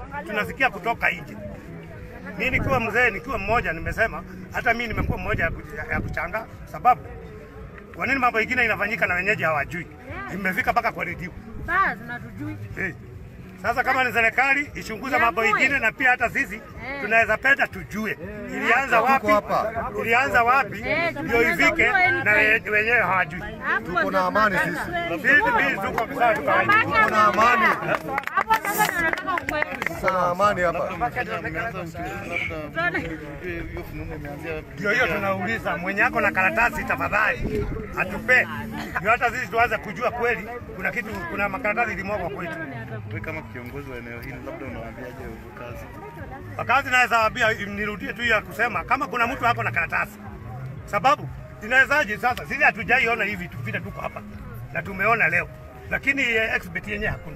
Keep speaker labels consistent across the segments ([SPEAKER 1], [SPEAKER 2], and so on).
[SPEAKER 1] tunasikia kutoka nje. Mimi nikiwa mzee, nikiwa mmoja, nimesema hata mimi nimekuwa mmoja ya kuch- ya kuchanga, sababu kwa nini mambo ingine inafanyika na wenyeji hawajui? Imefika mpaka kwa redio.
[SPEAKER 2] Basi natujui.
[SPEAKER 1] Eh. Sasa kama ni serikali ichunguze mambo ingine, na pia hata sisi tunaweza penda tujue ilianza wapi, ilianza wapi
[SPEAKER 2] Eh,
[SPEAKER 1] ndio ifike na we- wenyewe hawajui.
[SPEAKER 2] Tuko na amani sisi.
[SPEAKER 1] Sisi sisi tuko sawa, tuko
[SPEAKER 2] Tuko na amani. Hapo sasa ndio nataka ukweli.
[SPEAKER 3] Sana amani hapa.
[SPEAKER 1] Ndio hiyo tunauliza, mwenye ako na karatasi tafadhali atupe, ndio hata sisi tuanze kujua kweli kuna kitu, kuna makaratasi ilimwagwa kwetu.
[SPEAKER 4] Wewe kama kiongozi wa eneo hili, labda unawaambiaje wakazi?
[SPEAKER 1] Wakazi naweza waambia, nirudie tu hiyo ya kusema kama kuna mtu ako na karatasi, sababu inawezaje sasa? Sisi hatujaiona hivi vitu vile, tuko hapa na tumeona leo, lakini eh, exhibit yenyewe hakuna.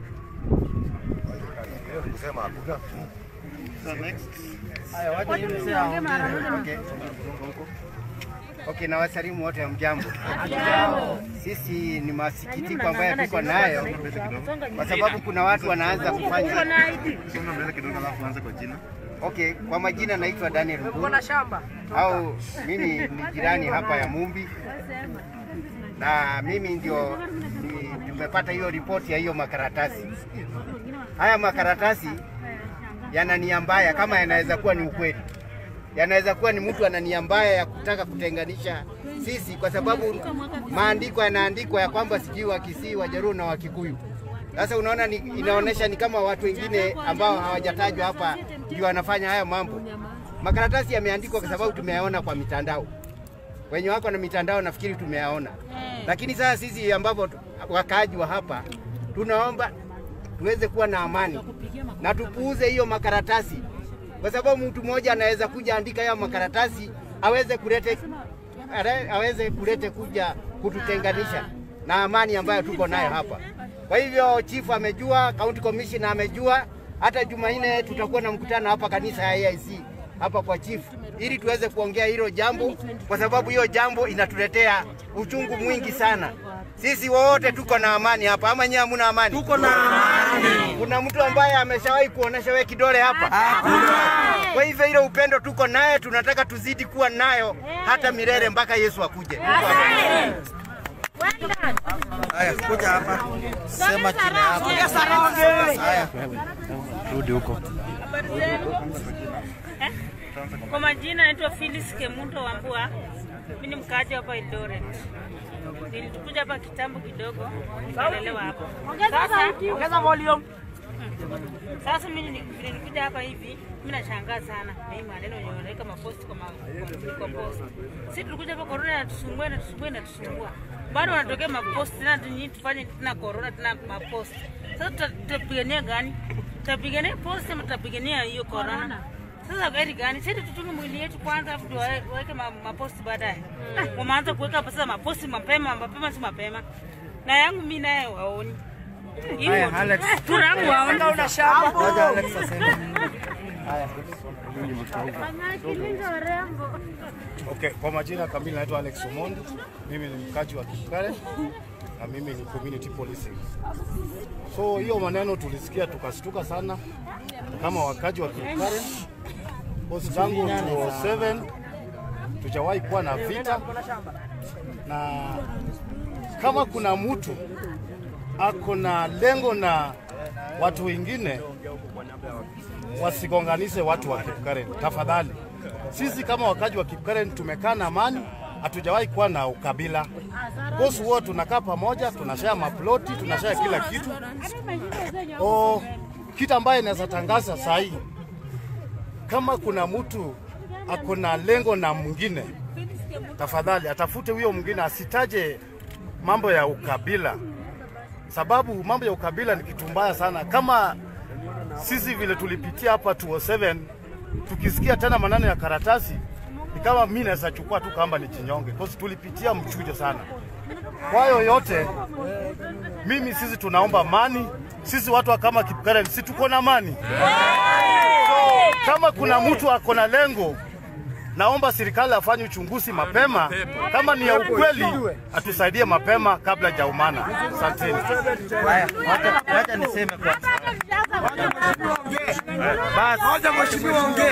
[SPEAKER 3] Kusema hakuna.
[SPEAKER 4] So next.
[SPEAKER 5] Haya, wacha hiyo niseme Okay. Okay, na wasalimu wote mjambo. Sisi ni masikitiko ambayo tuko nayo kwa sababu kuna watu wanaanza kufanya
[SPEAKER 4] Songa mbele kidogo alafu anze kwa jina.
[SPEAKER 5] Okay, kwa majina naitwa Daniel Mburu. shamba au mimi ni jirani hapa ya Mumbi, na mimi ndio ni- tumepata hiyo ripoti ya hiyo makaratasi. Haya makaratasi yana nia mbaya, kama yanaweza kuwa ni ukweli, yanaweza kuwa ni mtu ana nia mbaya ya kutaka kutenganisha sisi, kwa sababu maandiko yanaandikwa ya kwamba sijui Wakisii, Wajaruo na Wakikuyu. Sasa unaona ni, inaonyesha ni kama watu wengine ambao hawajatajwa hapa ndio wanafanya haya mambo. Makaratasi yameandikwa kwa sababu tumeyaona kwa mitandao, wenye wako na mitandao nafikiri tumeyaona, lakini sasa sisi ambavyo tu- wakaaji wa hapa tunaomba tuweze kuwa na amani na tupuuze hiyo makaratasi, kwa sababu mtu mmoja anaweza kuja andika hayo makaratasi aweze kulete are- aweze kulete kuja kututenganisha na amani ambayo tuko nayo hapa. Kwa hivyo chief amejua, county commissioner amejua, hata Jumanne tutakuwa na mkutano hapa kanisa ya AIC hapa kwa chief ili tuweze kuongea hilo jambo, kwa sababu hiyo jambo inatuletea uchungu mwingi sana. Sisi wote tuko na amani hapa, ama nyinyi hamuna amani? Tuko na amani. Kuna mtu ambaye ameshawahi kuonesha we kidole hapa? Hakuna. Kwa hivyo ile upendo tuko naye, tunataka tuzidi kuwa nayo hata milele mpaka Yesu akuje. Tuko hapa.
[SPEAKER 3] Haya, kuja hapa. Sema jina yako. Haya. Rudi huko.
[SPEAKER 6] Kwa majina naitwa Phyllis Kemundo Wambua. Mimi ni mkaaji hapa Eldoret. Nilikuja hapa kitambo kidogo, nikalelewa hapa. Sasa ongeza volume. Sasa mimi ni- vile nilikuja hapa hivi, mimi nashangaa sana na hii maneno yenye wanaweka maposti kwa ma- kwa- kwa post. Sisi tulikuja hapa corona inatusumbua inatusumbua inatusumbua. Bado wanatokea maposti tena tunyi tufanye tena corona tena maposti. Sasa tuta- tutapigania gani? Tutapigania posti ama tutapigania hiyo corona? Sasa gari gani? Sisi tuchunge mwili yetu kwanza, afu ndio wawe- waweke ma- maposti baadaye. Wameanza kuweka hapa sasa maposti mapema, mapema si mapema. Na yangu mimi naye waoni. Hivyo
[SPEAKER 3] Alex.
[SPEAKER 6] tu yangu waoni. Una shamba.
[SPEAKER 3] Ngoja Alex aseme.
[SPEAKER 7] Okay, kwa majina kamili naitwa Alex Omondi. Mimi ni mkaji wa Kipkaren na mimi ni community policing. So hiyo maneno tulisikia tukastuka sana kama wakaji wa Kipkaren. Bosi tangu 2007 tujawahi kuwa na vita, na kama kuna mtu ako na lengo na watu wengine wasigonganishe watu wa Kipkaren tafadhali. Sisi kama wakaji wa Kipkaren tumekaa na amani, hatujawahi kuwa na ukabila. Bosi huo tunakaa pamoja, tunashare maploti, tunashare kila kitu. O, kitu ambaye naweza tangaza saa hii, kama kuna mtu ako na lengo na mwingine, tafadhali atafute huyo mwingine, asitaje mambo ya ukabila, sababu mambo ya ukabila ni kitu mbaya sana. Kama sisi vile tulipitia hapa 207 tukisikia tena maneno ya karatasi ni kama mimi naweza chukua tu kamba ni chinyonge, kwa sababu tulipitia mchujo sana. Kwa hiyo yote, mimi sisi tunaomba amani. Sisi watu wa kama Kipkaren, si tuko na amani? So, kama kuna mtu ako na lengo, naomba serikali afanye uchunguzi mapema, kama ni ya ukweli atusaidie mapema kabla jaumana. Asanteni.
[SPEAKER 3] Haya, wacha wacha niseme kwanza. Basi.
[SPEAKER 8] Wacha mheshimiwa ongee.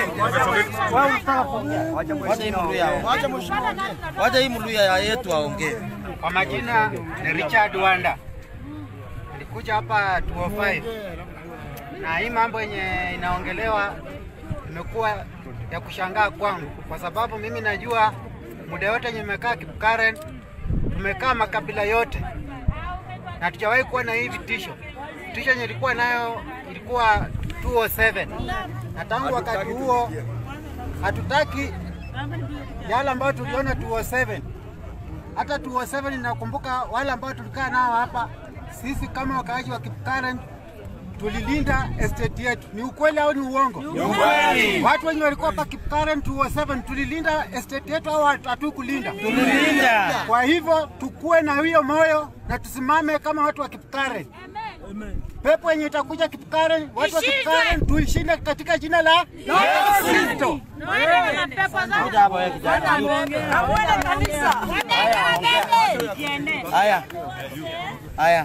[SPEAKER 3] Wacha hii Mluya. Wacha mheshimiwa ongee. Wacha hii Mluya yetu aongee.
[SPEAKER 5] Kwa majina ni Richard Wanda, nilikuja hapa 205 na hii mambo yenye inaongelewa imekuwa ya kushangaa kwangu, kwa sababu mimi najua muda yote yenye nimekaa Kipkaren, tumekaa makabila yote na hatujawahi kuwa na hii vitisho. Vitisho yenye ilikuwa nayo ilikuwa 207 na tangu wakati huo hatutaki yale ambayo tuliona 207 hata 207 nakumbuka wale ambao tulikaa nao hapa, sisi kama wakaaji wa Kipkaren tulilinda estate yetu. Ni ukweli au ni uongo? Ni
[SPEAKER 3] ukweli.
[SPEAKER 5] Watu wenye walikuwa hapa Kipkaren 207 tulilinda estate yetu au hatukulinda?
[SPEAKER 3] Tulilinda.
[SPEAKER 5] Kwa hivyo tukue na hiyo moyo na tusimame kama watu wa Kipkaren. Pepo yenye itakuja Kipkaren, watu wa Kipkaren tuishinde katika jina la Yesu Kristo.
[SPEAKER 3] Ngoja hapo wewe kijana. Haya. Haya.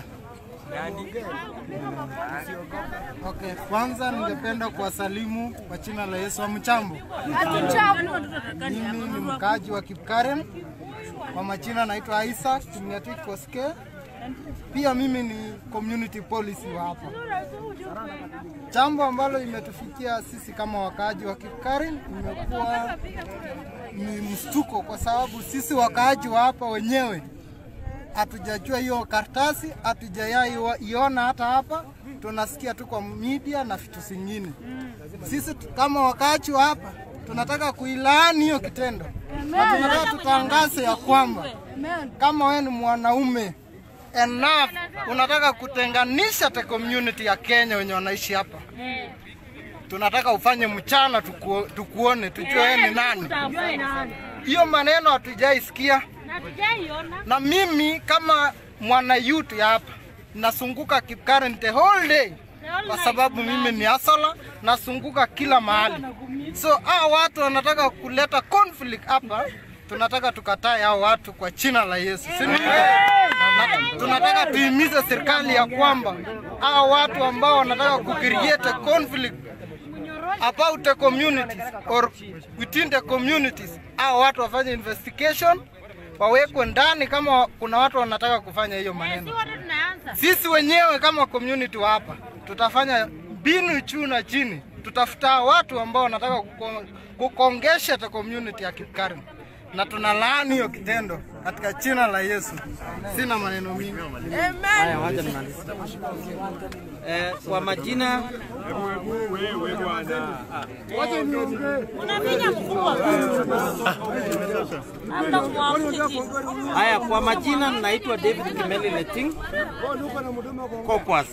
[SPEAKER 9] Okay, kwanza ningependa kuwasalimu kwa jina la Yesu. Hamjambo? Mimi ni mkaaji wa Kipkaren, kwa majina naitwa Isaac Tumnyatik Koske. Pia mimi ni community policy wa hapa. Jambo ambalo imetufikia sisi kama wakaaji wa Kipkaren imekuwa ni mshtuko, kwa sababu sisi wakaaji wa hapa wenyewe hatujajua hiyo karatasi, hatujaiona hata hapa, tunasikia tu kwa media na vitu zingine. Sisi tu- kama wakaaji wa hapa tunataka kuilaani hiyo kitendo na tunataka tutangaze ya kwamba kama wewe ni mwanaume enough, unataka kutenganisha the community ya Kenya wenye wanaishi hapa, tunataka ufanye mchana tukuo, tukuone tujue wewe ni nani. Hiyo maneno hatujaisikia na mimi kama mwana youth ya hapa nasunguka Kipkaren the whole day kwa sababu mimi ni asola, nasunguka kila mahali. So hao watu wanataka kuleta conflict hapa, tunataka tukatae hao watu kwa jina la Yesu, si ndio? Na tunataka tuimize serikali ya kwamba hao watu ambao wanataka kucreate a conflict about the communities or within the communities, hao watu wafanye investigation wawekwe ndani kama kuna watu wanataka kufanya hiyo maneno. Sisi wenyewe kama community wa hapa tutafanya mbinu juu na chini, tutafuta watu ambao wanataka kuko- kukongesha the community ya Kipkaren, na tunalaani hiyo kitendo katika jina la Yesu. Sina maneno mingi.
[SPEAKER 3] Haya, wacha nimalize. Eh, kwa majina Haya, kwa majina naitwa David Kimeli Leting Kokwas.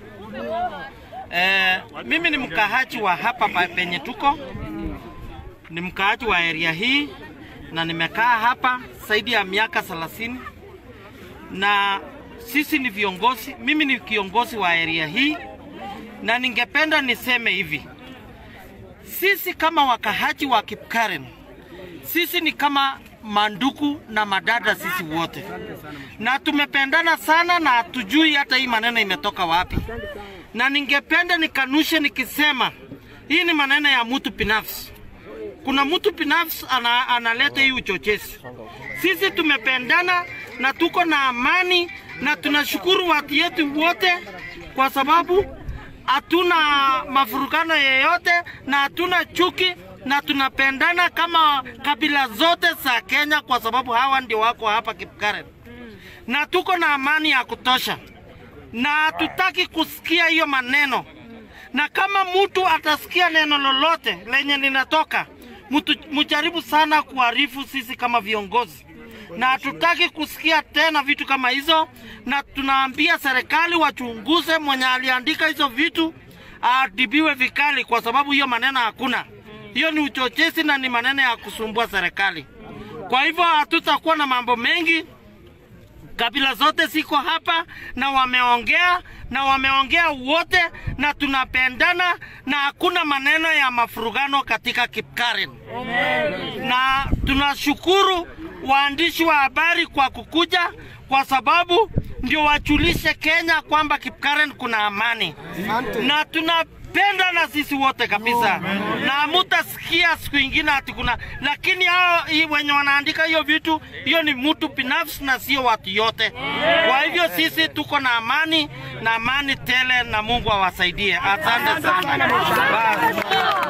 [SPEAKER 3] Eh, mimi ni mkaaji wa hapa pa- penye tuko, ni mkaaji wa area hii na nimekaa hapa zaidi ya miaka 30 na sisi ni viongozi, mimi ni kiongozi wa area hii, na ningependa niseme hivi, sisi kama wakahaji wa Kipkaren, sisi ni kama manduku na madada sisi wote, na tumependana sana na hatujui hata hii maneno imetoka wapi, na ningependa nikanushe nikisema hii ni maneno ya mtu binafsi. Kuna mtu binafsi ana, analeta hii uchochezi. Sisi tumependana na tuko na amani na tunashukuru watu yetu wote kwa sababu hatuna mafurukano yeyote na hatuna chuki na tunapendana kama kabila zote za Kenya kwa sababu hawa ndio wako hapa Kipkaren na tuko na amani ya kutosha na hatutaki kusikia hiyo maneno, na kama mtu atasikia neno lolote lenye linatoka mtu, mjaribu sana kuarifu sisi kama viongozi, na hatutaki kusikia tena vitu kama hizo, na tunaambia serikali wachunguze mwenye aliandika hizo vitu aadibiwe vikali, kwa sababu hiyo maneno hakuna. Hiyo ni uchochezi na ni maneno ya kusumbua serikali. Kwa hivyo hatutakuwa na mambo mengi kabila zote ziko hapa na wameongea na wameongea wote na tunapendana na hakuna maneno ya mafurugano katika Kipkaren. Na tunashukuru waandishi wa habari kwa kukuja, kwa sababu ndio wajulishe Kenya kwamba Kipkaren kuna amani, na tuna wanatupenda na sisi wote kabisa, na mutasikia siku ingine ati kuna, lakini hao hii wenye wanaandika hiyo vitu, hiyo ni mtu binafsi na sio watu yote. Kwa hivyo sisi tuko na amani na amani tele, na Mungu awasaidie. Asante sana. Bye.